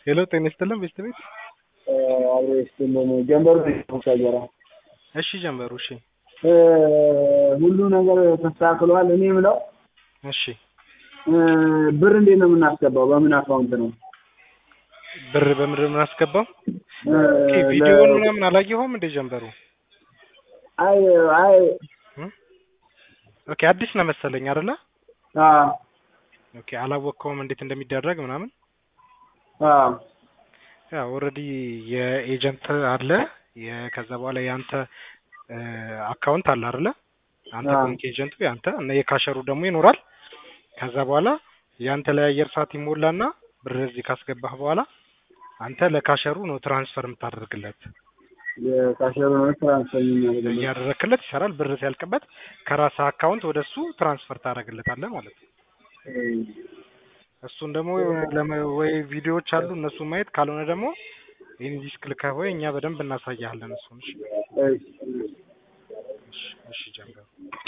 ሄሎ ጤና ይስጥልን ቤስት ቤት አብሮ ይስጥልን። ጀንበሩ ሰገራ እሺ ጀመሩ እሺ ሁሉ ነገር ተስተካክሏል። እኔ የምለው እሺ ብር እንዴት ነው የምናስገባው? በምን አካውንት ነው? ብር በምድር የምናስገባው ኦኬ ቪዲዮውን ምናምን አላየኸውም እንዴ ጀንበሩ አይ አይ ኦኬ አዲስ ነው መሰለኝ አይደለ አዎ ኦኬ አላወቅከውም እንዴት እንደሚደረግ ምናምን አዎ ያ ኦልሬዲ የኤጀንት አለ ከዛ በኋላ የአንተ አካውንት አለ አይደለ አንተ አዎ። ባንክ ኤጀንቱ ያንተ እና የካሸሩ ደግሞ ይኖራል ከዛ በኋላ ያንተ ላይ አየር ሰዓት ይሞላና ብር እዚህ ካስገባህ በኋላ አንተ ለካሸሩ ነው ትራንስፈር የምታደርግለት የካሸሩ ነው ትራንስፈር የሚያደርግልኝ። እያደረክለት ይሰራል ብር ሲያልቅበት ከራስህ አካውንት ወደ እሱ ትራንስፈር ታደርግለታለህ ማለት ነው እሱን ደግሞ ለመ- ወይ ቪዲዮዎች አሉ እነሱ ማየት ካልሆነ ደግሞ ይህን ዲስክ ልከህ ወይ እኛ በደንብ እናሳያለን እሱን እሺ እሺ። እሺ እሺ ጀምረው